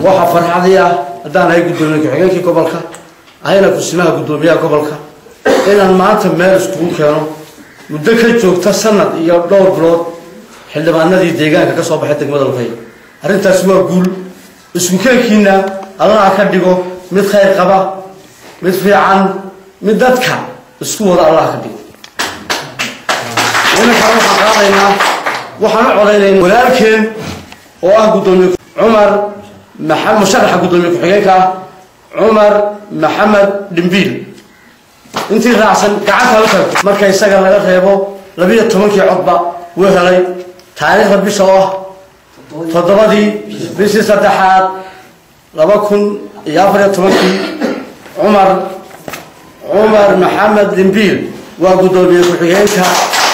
waxaa farxadii ah haddaan ahay guddoomiye ku-xigeenkii gobolka ahayna kusimaha guddoomiyaha gobolka inaan maanta meel iskugu keeno muddo ka joogta sanad iyo dhowr bilood xildhibaanadii deegaanka ka soo baxay degmada lukay arrintaasi waa guul isku keenkiina allaha ka dhigo mid khayr qaba mid fiican mid dadka isku wada allaha ka dhigo iminkaan waxaan qaadaynaa waxaan u codaynayna walaalkeen oo ah guddoomiye cumar maa musharaxa guddoomiye ku-xigeenka ah cumar maxamed dhimbiil intii raacsan gacanta u tagto marka isaga laga reebo labiyo tobankii codba wuu helay taariikhda bisha oo ah toddobadii bishii saddexaad laba kun iyo afar iyo tobankii cumar cumar maxamed dhimbiil waa guddoomiye ku-xigeenka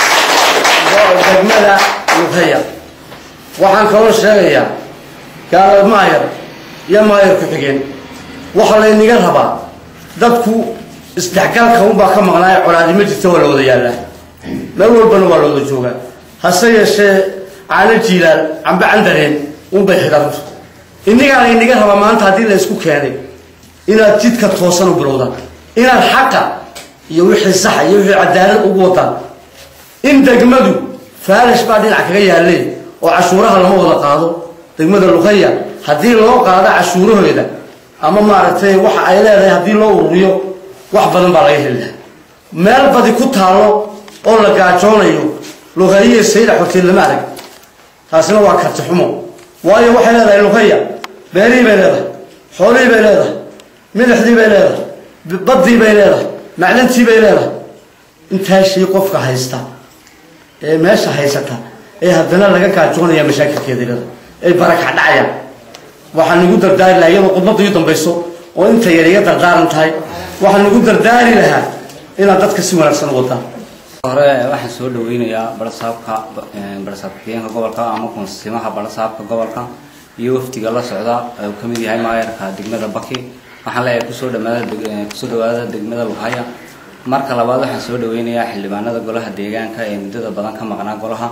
degmada luqeya waxaan kaloo sheegayaa gaala maayar iyo maayar ku-xigeen waxaa laynaga rabaa dadku isdhexgalka unbaa ka maqnaaya colaadima jirta waa la wada yaallaa meel walbana waa la wada joogaa hase yeeshee caano jiilaal cambe candareen unbay xidhanto innigaa laynaga rabaa maanta haddii la isku keenay inaad jidka toosan u bilowdaan inaad xaqa iyo wixii saxa iyo wixii cadaalad ugu wadaan in degmadu faalish baa dhinac kaga yaalleen oo cashuuraha lama wada qaado degmada luqaya haddii loo qaado cashuurahooda ama maaragtay waxa ay leedahay haddii loo ururiyo wax badan baa laga heli lahaa meel badi ku taallo oo la gaajoonayo luqayiya sayda xortiin lama arag taasina waa karti xumo waayo waxay leedahay luqaya beerihii bay leedahay xoolihii bay leedahay midixdii bay leedahay baddii bay leedahay macdantii bay leedahay intaa shay qofka haysta ee meesha haysata ee haddana laga gaajoonaya mashaakilkeeda leeda ay baraka dhacayaan waxaan nagu dardaari lahaa iyadoo khudbadda ii dambayso oo inta yar iga dardaaran tahay waxaan nagu dardaari lahaa inaad dadka si wanaagsan u wadaan hore waxaan soo dhaweynayaa barasaabka barasaab ku-xigeenka gobolka ama kunsimaha barasaabka gobolka iyo wafdiga la socda uu ka mid yahay maayarka degmada baki waxaan leeyahay kusoo dhamaada kusoo dhawaada degmada lughaya marka labaad waxaan soo dhaweynayaa xildhibaanada golaha deegaanka ee muddada badan ka maqnaa golaha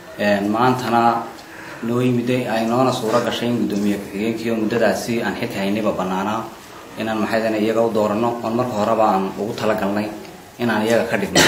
maantana noo yimiday ay noona suuro gashay in guddoomiye ku-xigeenkiiyo muddadaasi aan xilka haynayba banaanaa inaan maxaydana iyaga u doorano oon marka horeba aan ugu talagalnay inaan iyaga ka dhigno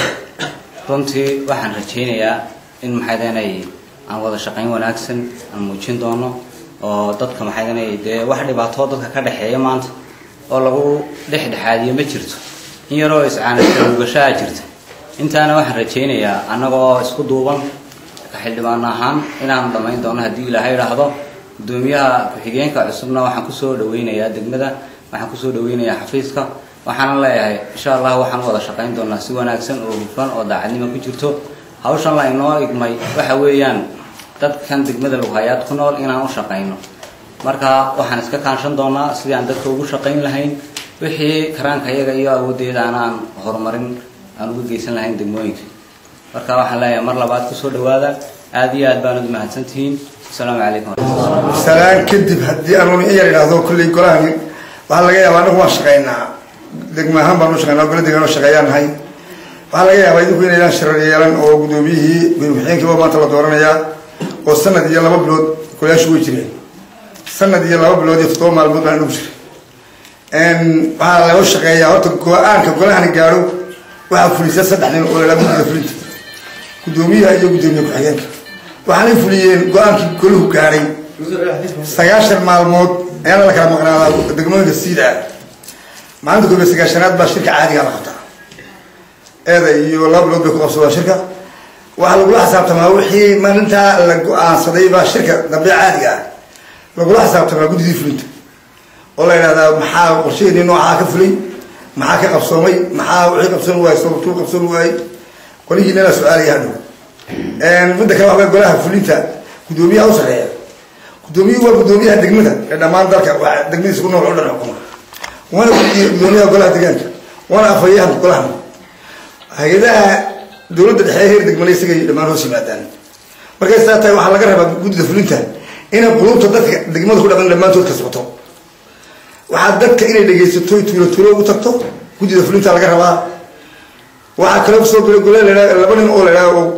runtii waxaan rajaynayaa in maxaydanay aan wada shaqayn wanaagsan aan muujin doono oo dadka maxaydanay dee wax dhibaatoo dadka ka dhexeeya maanta oo lagu dhexdhexaadiyo ma jirto in yaroo iscaanaugashaa jirta intaana waxaan rajaynayaa annagoo isku duuban ka xildhibaan ahaan inaanu dhammayn doono haddii ilaahay idhaahdo guddoomiyaha ku-xigeenka cusubna waxaan kusoo dhaweynayaa degmada waxaan kusoo dhaweynayaa xafiiska waxaana leeyahay insha allah waxaan u wada shaqayn doonaa si wanaagsan oo hufan oo daacadnimo ku jirto hawshan la inoo igmay waxa weeyaan dadkan degmada lughayaad ku nool inaan u shaqayno marka waxaan iska kaanshan doonaa sidii aan dadka ugu shaqayn lahayn wixii karaanka iyaga iyo awooddeeda anaan horumarin aan uga geysan lahayn degmooyinka marka waxaan leeyahay mar labaad kusoo dhawaada aada iyo aad baanad mahadsantihiin asalaamu calaykum salaan kadib haddii anuun in yar idhaahdo kolley golahan waxaa laga yaabaa anagu waan shaqaynaa degma ahaan baan u shaqaynaa gola degaan oo shaqeeyaan nahay waxaa laga yaabaa idinku inaydaan shirar yeelan oo guddoomiyihii gudoomiye-xigeenkiiba maanta la dooranayaa oo sanad iyo laba bilood golayaashu way jireen sanad iyo laba bilood iyo toddoba maalmood baan inagu jiray waxaa laga shaqeeyaa horta go-aanka golahani gaadho waxaa fulisa saddex nin oo ladhaa guddida fulinta guddoomiyaha iyo guddoomiye ku-xigeenka waxaanay fuliyeen go-aankii golahu gaadhay sagaashan maalmood ayaana la kala maqnaadaa degmooyinka siida ah maalinta koobiya sagaashanaad baa shirka caadiga la qabtaa eeda iyo laba bilood bay ku qabsadaan shirka waxaa lagula xisaabtamaa wixii maalintaa la go-aansaday baa shirka dambe caadiga ah lagula xisaabtamaa guddidii fulinta oo la yidhahdaa maxaa qorshaheedii noocaa ka fulay maxaa ka qabsoomay maxaa wixii qabsoon waayey sababtuu qabsoon waayey qolihiina la su-aalaya hadhow midda kale waxbaa golaha fulinta guddoomiyaha u sarreeya guddoomiyuhu waa guddoomiyaha degmada ee dhammaan dalka waa degmadiisa ku nool oo dhan xukuma waana guddoomiyaha golaha deegaanka waana afhayahan golahan hay-adaha dowladda dhexe heer degmale isagay dhammaan hoos yimaadaan markay saa tahay waxaa laga rabaa guddida fulinta inay qulubta dadka degmada ku dhaqan dhammaantood kasbato waxaa dadka inay dhegaysato tuulo tuulo ugu tagto guddida fulinta laga rabaa waxaa kaloo kusoo biray gole la laba nin oo la idhaha oo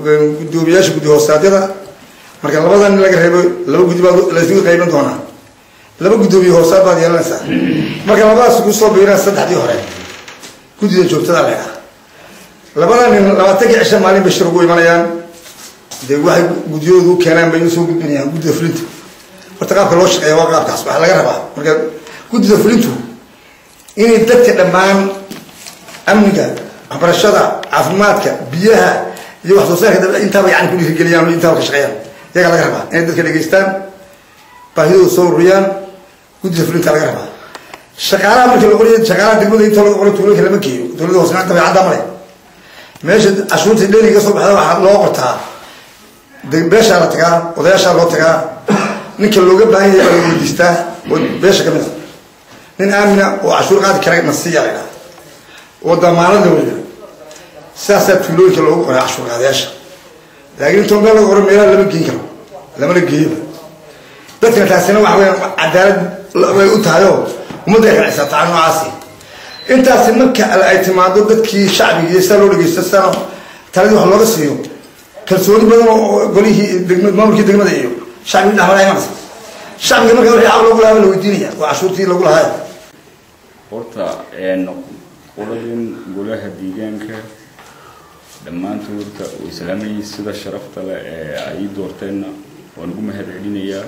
guddoomiyaasha guddi hoostaadyada marka labadan nin laga reebo laba guddi baa laysugu qaybin doonaa laba guddoomiye hoosaad baad yeelanaysaa marka labadaas ku soo biiraan saddexdii hore guddida joogtada la ydhaha labada nin labaatankii cisha maalin bay shir ugu imanayaan dee waxay guddiyoodu u keenaan bay usoo gudbinayaan guddida fulinta horta qaabka loo shaqeeya waa qaabkaas waxaa laga rabaa marka guddida fulintu inay dadka dhammaan amniga waxbarashada caafimaadka biyaha iyo wax soo saarka dab intaaba yani ku dhiirigeliyaan o intaaba ka shaqeeyaan iyagaa laga rabaa inay dadka dhegeystaan baahidooda soo ururiyaan guddida fulinta laga rabaa shaqaalaha markii la qoray shaqaalaha degmada inta laga qoray tuulooyinka lama geeyo dowladda hoosnaan dabeecadda male meesha cashuurta dheliga ka soo baxda waxaa loo qortaa beeshaa la tagaa odayaashaa loo tagaa ninka looga baahan yahay baa la weydiistaa oo beesha ka mid a nin aamina oo cashuur qaadi kara nasiya la dhaha oo damaanad la weyda sidaasaa tuulooyinka loogu qoray cashuur qaadayaasha laakiin intoo meel laga qoro meelaha lama geen karo lamana geeyaba dadkana taasina waxa weya cadaalad way u tahay oo ummadday racisataa noocaasi intaasi marka ay timaado dadkii shacbiga iyo sidaa loo dhegeysto sidaana taladii wax looga siiyo kalsooni badan oo golihii degma maamulkii degmada iyo shacbigii dhexmara imanaysa shacbiga marka wixii xaq loogu lahaa la weydiinaya waa cashuurtii lagu lahaa horta qoladan golaha deegaanka dhammaantood horta way islaamayeen sida sharafta leh ee ay doorteenna waan ugu mahad celinayaa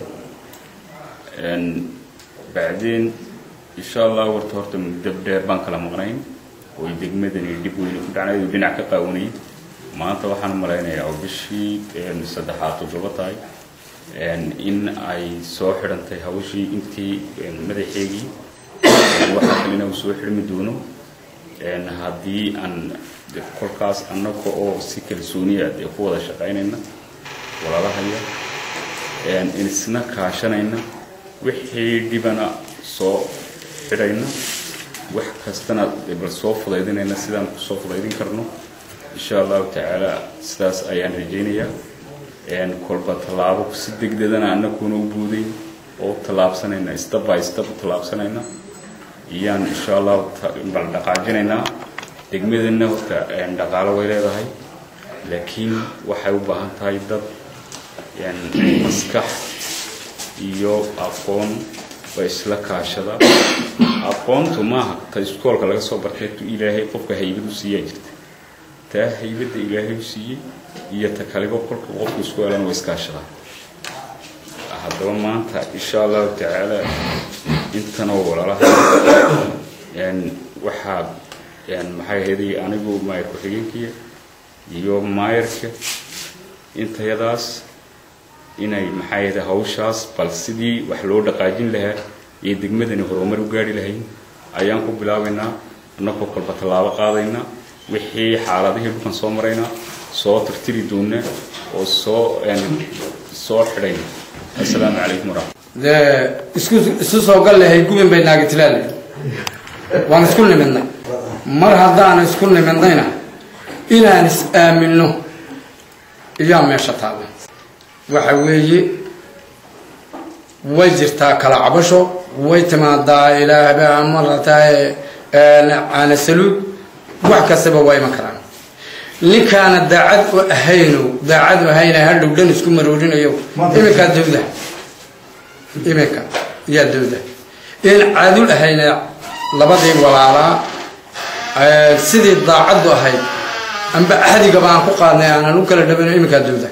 bacdeen insha allah warta horta muddo dheer baan kala maqnayn oy degmadani dhib weyne ku dhacnay oo dhinac ka qaawanay maanta waxaan malaynayaa oo bishii saddexaad toddoba tahay in ay soo xidhantay hawshii intii madaxeegii waxaa kalena uu soo xidhmi doono haddii aan kolkaas annaga oo si kalsooniya dee ku wada shaqaynayna walaalahaya isna kaashanayna wixii dhibana soo xidhayna wax kastana bal soo fudaydinayna sidaan kusoo fudaydin karno insha allahu tacaala sidaas ayaan rajaynayaa kolba tallaabo si degdegana annaguna u buuday oo tallaabsanayna step by step u tallaabsanayna iyaan insha allahu bal dhaqaajinaynaa degmadana horta dhaqaalo way leedahay laakiin waxay u baahan tahay dad maskax iyo aqoon ba isla kaashada aqoontu maaha ta iskoolka laga soo bartay tu ilaahay qofka haybad u siiyaa jirta taa haybadda ilaahay u siiyey iyo ta kaliba kolka qofka isku helan way iskaashadaan haddaba maanta insha allahu tacaala intanoo walaalaha waxaa maxay ahaydey anigu maayar ku-xigeenkiya iyo maayarka intayadaas inay maxay ahayd hawshaas bal sidii wax loo dhaqaajin lahaa iyo degmadani horumar u gaari lahayn ayaan ku bilaabaynaa annagoo kolba tallaabo qaadayna wixii xaaladihii dhulkan soo marayna soo tirtiri doona oo soo soo xidhayna assalaamu calaykum waraxmat dee isku isu soo gal lahay gubin bay naagitilaale waan isku nimidnay mar haddaan isku nimidnayna inaan is aaminno iyaa meesha taalla waxa weeye way jirtaa kala cabasho way timaadaa ilaahba marataay caana saluud wax kastaba waa iman karaan ninkaana daacad u ahayno daacad u ahayna hadhow dhan isku maroorinayo iminkaa dawda iminka yaa dawda in caadul ahayna labadii walaalaa sidii daacaddu ahayd amba axdigaba aan ku qaadnay aanan u kala dhabano iminkaa dawda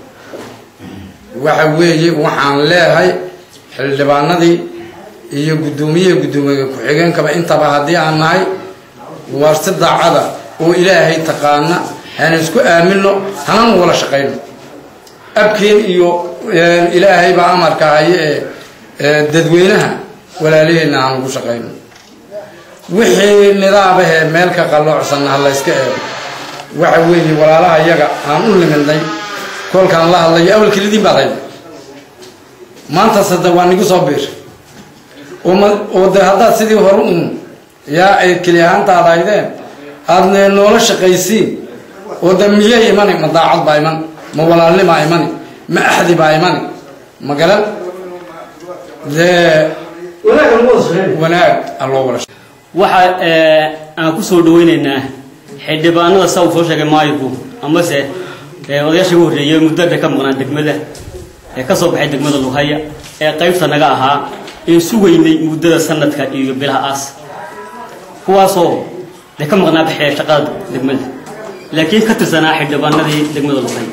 waxa weeye waxaan leehay xildhibaanadii iyo guddoomiyaha guddoomiye ku-xigeenkaba intaba haddii aan nahay waar si daacada oo ilaahay taqaana hana isku aamino hananu wala shaqayno abkeen iyo ilaahay baa amarka haye ee dadweynaha walaalaheenna aan ugu shaqayno wixii nidaamahee meel ka qalloocsanna ha layska eego waxa weeye walaalaha iyaga aan u nimidnay kolkaan la hadlayo awal kelidiin baad hayda maanta sade waa nigu soo biir oo de haddaad sidii hore un yaa ay keli ahaantaad haydeen aadna noola shaqaysiin oo de miyay imani ma daacad baa iman ma walaalnimaa imani ma axdi baa imani ma garan dee wanaag aan loo wala waxa aan ku soo dhawaynaynaa xildhibaanada saa uu soo sheegay maayirku amase odayaashii ugu horreeyay muddo dheer ka maqnaan degmada ee ka soo baxay degmada luhaya ee qaybta naga ahaa een sugaynay muddada sanadka iyo bilaha aas kuwaasoo de ka maqnaa baxee shaqada degmada laakiin ka tirsanaa xildhibaanadii degmada luqay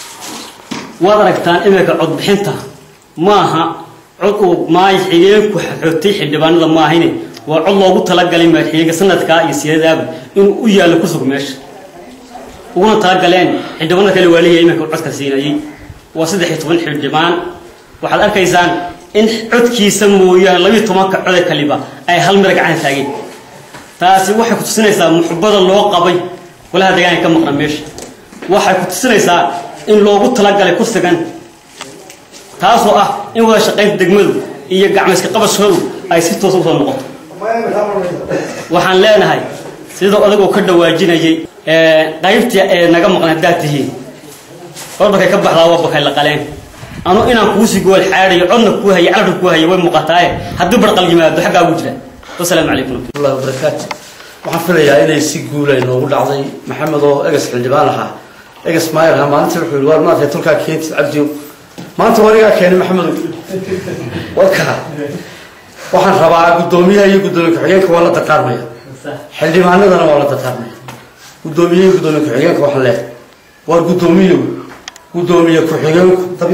waad aragtaan iminka codbixinta maaha cod uu maay xigeenku xogtay xildhibaanada maahine waa cod loogu talagalay madaxweynaha sanadkaa iyo siyadaaba inuu u yaallo ku sug meesha uguna talagaleen xildhibaanada kale waalihiya iminka codka siinayay waa saddex iyo toban xildhibaan waxaad arkaysaan in codkiisa mooyaane labiiyo tobanka code kaliba ay hal mira gacan taageen taasi waxay ku tusinaysaa muxubada loo qabay golaha deegaanka ka maqna meesha waxay ku tusinaysaa in loogu talagalay kursigan taasoo ah in wada shaqaynta degmadu iyo gacmayska qabashoodu ay si toosa usoo noqoto waxaan leenahay sida odagoo ka dhawaajinayay qaybtii ee naga maqan haddaad tihiin horbarkay ka baxdaa waa bakay la qaleen anu inaan kuusii gool xaadhayo codna kuu hayo carabka kuu hayo way muuqataaye haddii barqal yimaado xaggaa ugu jira wasalaamu calaykum الله وبركاته waxaan filayaa inay si guula inoogu dhacday maxamed oo egas xildhibaan ahaa egas maayar ahaa maalinta wuxuu yihi waar maadka tolkaa keentid cabdiyo maanta wanigaa keenay maxamedow wadka waxaan rabaa guddoomiyaha iyo guddoomiye ku-xigeenka waa la dardaarmaya xildhibaanadana waa la dardaarmaya guddoomiye iyo guddoomiye ku-xigeenka waxaan leehay waar guddoomiyow guddoomiye ku-xigeenku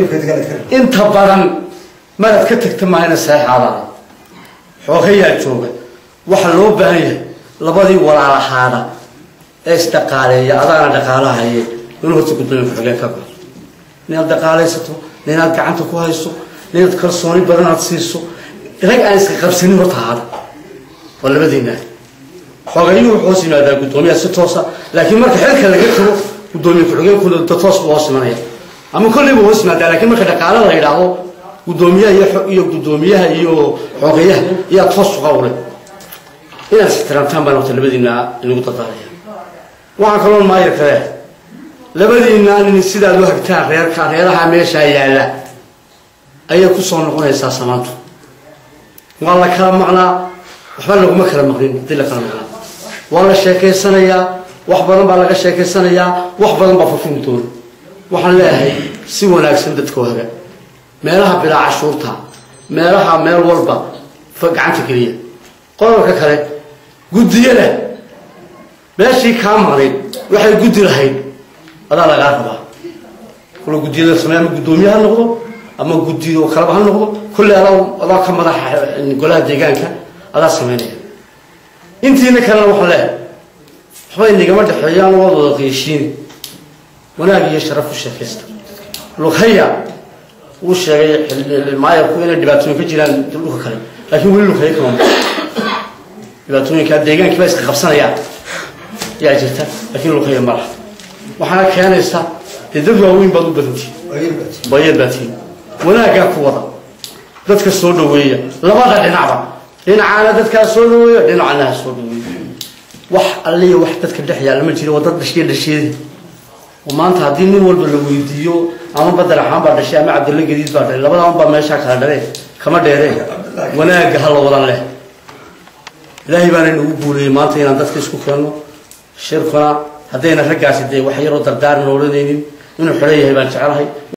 inta badan maraad ka tagta maahayna saexaadaada xoogayaa jooga waxaa loo baahan yahay labadii walaalahaada ee isdhaqaaleeya adaana dhaqaalahaye inuu horta guddoomiye ku-xigeen ka galo ninaad dhaqaalaysato ninaad gacanta ku hayso ninaad kalsooni badan aad siiso rag aan iska qabsanin horta haada waa labadiina xoogayuhu wuxuu hoos yimaadaa guddoomiyaha si toosa laakiin marka xilka laga tago guddoomiye ku-xigeenkuna da toos buu hoos imanaya ama kolley buu hoos yimaadaa laakiin marka dhaqaale la yidhaahdo guddoomiyaha iyo iyo guddoomiyaha iyo xoogayaha iyaa toos uga ulay inaad ixtiraamtaan baan horta labadiina inagu dardaaraya waxaan kaloo maayir kale labadiina nin sidaad u hagtaan reerka reeraha meeshaa yaalla ayay kusoo noqonaysaa samaantu waa la kala maqnaa waxba laguma kala maqnin hadii la kala maqnaa waa la sheekaysanayaa wax badan baa laga sheekaysanayaa wax badan baa furfuri doona waxaan leeyahay si wanaagsan dadka haga meelaha bilaa cashuurta meelaha meel walba gacanta geliya qodobka kale guddiyada meeshii kaa maqnayd waxay guddi lahayd adaa lagaa rabaa kula guddiyada samey ama guddoomiye ha noqdo ama guddi oo kaleba ha noqdo kolley adaa adaa ka madaxa golaha deegaanka adaa sameynaya intiina kalena waxaan leehay waxba inagama dhexeeyaan waad wada qiishiini wanaag iyo sharaf u sheekaysta lughaya uu sheegay maayarku inay dhibaatooyin ka jiraan dhulka kale laakiin weli lughaya kama maqan dhibaatooyinka deegaankii baa iska qabsanayaan yaa jirta laakiin lughaya ma laha waxaana keenaysa dee dad waaweyn baad u badantihin bayad baa tihin wanaaggaa ku wada dadka soo dhaweeya labada dhinacba dhinacaana dadkaa soo dhaweeya dhinacana ha soo dhaweeya wax alliya wax dadka dhex yaalla ma jira waa dad dhashiya dhasheedi oo maanta haddii nin walba la weydiiyo ama badar axaan baa dhashay ama cabdilla gadiid baa dhalay labadan baa meeshaa kala dhalee kama dheeree wanaagga ha la wadan leh ilaahay baana nagu guuleeyey maanta inaan dadka isku keenno shirkuna haddayna raggaasi dee wax yaroo dardaaran odhanaynin inuu xidhan yahay baan jecelahay